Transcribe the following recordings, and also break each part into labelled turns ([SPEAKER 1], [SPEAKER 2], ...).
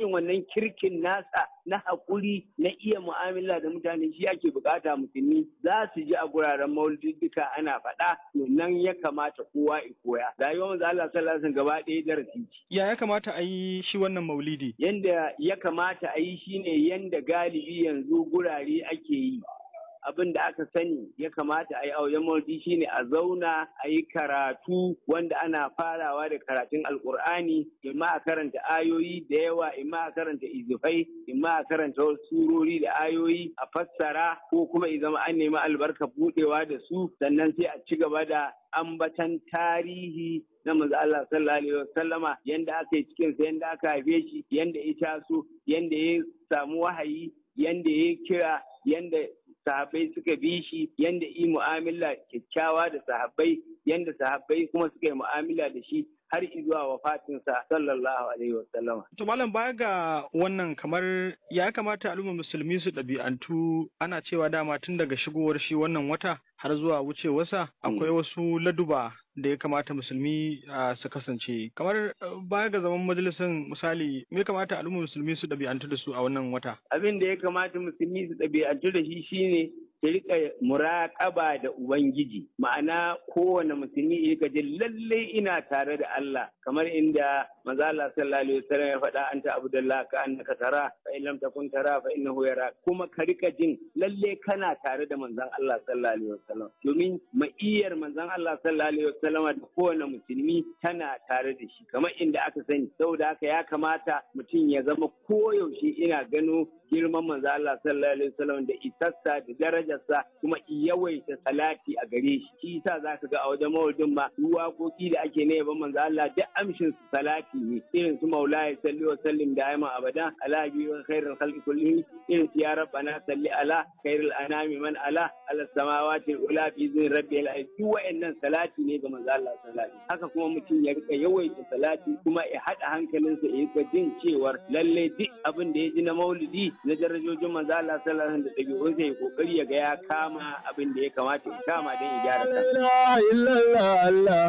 [SPEAKER 1] irin wannan kirkin nasa na haƙuri na iya mu'amala da mutane shi ake bukata musulmi za su ji a guraren maulidika ana faɗa to nan ya kamata kowa ya koya rayuwar manzo Allah sallallahu alaihi wasallam gaba ɗaya darasi ce
[SPEAKER 2] Ya ya kamata a yi shi wannan maulidi?
[SPEAKER 1] yanda ya kamata a yi shine yanda galibi yanzu gurare ake yi abin da aka sani ya kamata a yi a wajen maulidi shine a zauna a yi karatu wanda ana farawa da karatun alkur'ani imma a karanta ayoyi da yawa imma a karanta izifai imma a karanta wasu surori da ayoyi a fassara ko kuma zama an nemi albarka budewa da su sannan sai a ci gaba da ambatan tarihi na manzo Allah sallallahu alaihi wasallama yanda aka yi cikin sa yanda aka haife shi yanda ya taso yanda ya samu wahayi yanda ya kira yanda sahabbai suka bi shi yanda yi mu'amala kyakkyawa da sahabbai yanda sahabbai kuma suka yi mu'amala da shi har zuwa wafatinsa sallallahu alaihi wasallam.
[SPEAKER 2] To malam baya ga wannan kamar ya kamata al'ummar musulmi su ɗabi'antu ana cewa dama tun daga shigowar shi wannan wata har zuwa wucewarsa akwai wasu laduba da ya kamata musulmi ah, su kasance kamar ah, baya ga zaman majalisar misali me ya kamata al'ummar musulmi su ɗabi'antu da su a wannan wata
[SPEAKER 1] Abin da ya kamata musulmi su ɗabi'antu da shi shine su rika muraƙaba da Ubangiji ma'ana kowane musulmi ya rika jin lallai ina tare da Allah kamar inda manzo Allah sallallahu alaihi wasallam ya faɗa anta abdullah ka annaka tara fa in lam takun tara fa innahu yara kuma ka rika jin lallai kana tare da manzon Allah sallallahu alaihi wasallam domin ma'iyar manzon Allah sallallahu alaihi wasallam da kowane musulmi tana tare da shi kamar inda aka sani saboda haka ya kamata mutum ya zama koyaushe ina gano girman manzo Allah sallallahu alaihi wasallam da isassa da darajarsa kuma yawaita salati a gare shi shi yasa zaka ga a wajen maulidin ma duk waƙoƙi da ake na yaban manzo Allah duk amshin su salati ne irin su maulaya salli wa sallim da ayman abada ala bi wa khairul khalqi kullihim irin su ya rabbana salli ala khairul anami man ala ala samawati ula fi zin rabbil alamin duk wa'annan salati ne ga manzo Allah sallallahu alaihi wasallam haka kuma mutum ya rika yawaita salati kuma ya hada hankalinsa ya rika jin cewar lalle duk abin da ya ji na maulidi na darajojin manzo Allah sallallahu alaihi wasallam da dabi'unsa ya kokari ya ga ya kama abin da ya kamata ya kama don ya gyara kansa
[SPEAKER 3] ilaha illallah Allah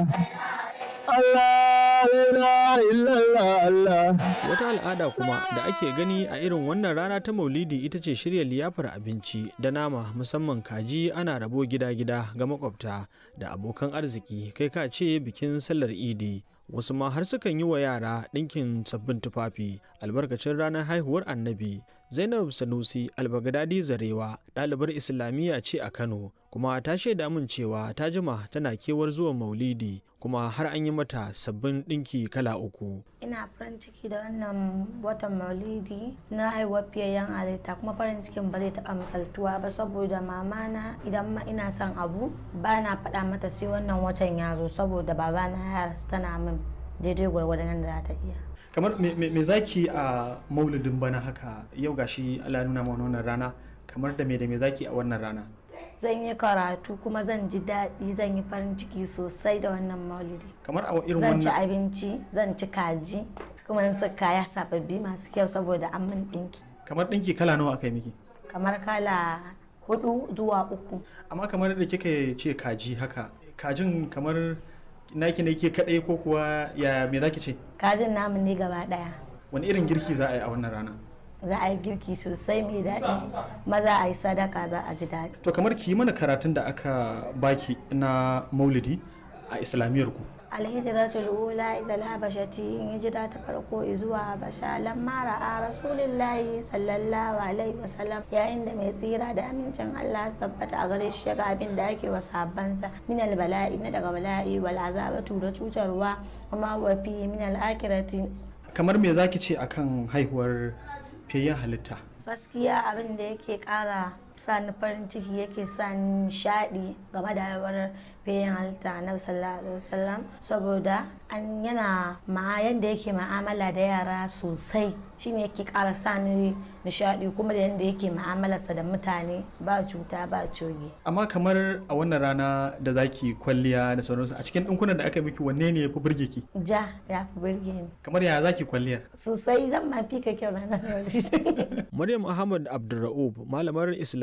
[SPEAKER 3] Allah la ilaha illallah Allah
[SPEAKER 4] Wata al'ada kuma da ake gani a irin wannan rana ta maulidi ita ce shirya liyafar abinci da nama musamman kaji ana rabo gida-gida ga makwabta da abokan arziki kai ka ce bikin sallar idi wasu ma har sukan yi wa yara ɗinkin sabbin tufafi albarkacin ranar haihuwar annabi zainab sanusi albagadadi zarewa ɗalibar islamiyya ce a kano kuma ta shaida min cewa ta jima tana kewar zuwa maulidi kuma har an yi mata sabbin ɗinki kala uku
[SPEAKER 5] ina farin ciki da wannan watan maulidi na haihuwar fiyayyen halitta kuma farin cikin ba zai taɓa misaltuwa ba saboda mamana idan ma ina son abu ba na faɗa mata sai wannan watan ya zo saboda babana ya rasu tana min daidai gwargwadon da za ta iya
[SPEAKER 2] kamar me, me, me zaki a maulidin bana haka yau gashi Allah ya nuna mana wannan rana kamar da me da me zaki a wannan rana
[SPEAKER 5] zan yi karatu kuma zan ji daɗi zan yi farin ciki sosai da wannan maulidi
[SPEAKER 2] kamar a irin
[SPEAKER 5] zan ci
[SPEAKER 2] wannan
[SPEAKER 5] abinci zan ci kaji kuma zan saka kaya sababbi masu kyau saboda an min ɗinki
[SPEAKER 2] kamar ɗinki kala nawa aka yi miki
[SPEAKER 5] kamar kala hudu zuwa uku
[SPEAKER 2] amma kamar da kika ce kaji haka kajin kamar naki ne ke kadai ko kuwa ya me zaki ce
[SPEAKER 5] kajin namu ne gaba ɗaya
[SPEAKER 2] wani irin girki za a yi a wannan rana
[SPEAKER 5] za a yi girki sosai mai daɗi maza a yi sadaka za a ji daɗi
[SPEAKER 2] to kamar ki yi mana karatun da aka baki na maulidi a islamiyyar ku
[SPEAKER 5] alhijiratul ula ila habashati hijira ta farko zuwa habasha lamma ra'a rasulillahi sallallahu alaihi wasallam yayin da mai tsira da amincin Allah su tabbata a gare shi ga abin da ake wa sahabbansa min bala'i na daga bala'i wal azabatu da cutarwa kuma wa fi min al akhirati
[SPEAKER 2] kamar me zaki ce akan haihuwar fiyayyen halitta
[SPEAKER 5] gaskiya abin da yake kara sa ni farin ciki yake sa ni nishadi game da haihuwar bayan halitta na sallallahu alaihi wasallam saboda an yana ma yanda yake ma'amala da yara sosai shine yake kara sa ni nishadi kuma da yanda yake ma'amalarsa da mutane ba cuta ba coge
[SPEAKER 2] amma kamar a wannan rana da zaki kwalliya da sauransu a cikin ɗinkunan da aka miki wanne ne ya fi burge ki
[SPEAKER 5] ja ya fi burge ni
[SPEAKER 2] kamar ya zaki kwalliyar
[SPEAKER 5] sosai zan ma fi ka kyau ranar yau
[SPEAKER 4] Maryam Ahmad Abdulra'ub malamar Islam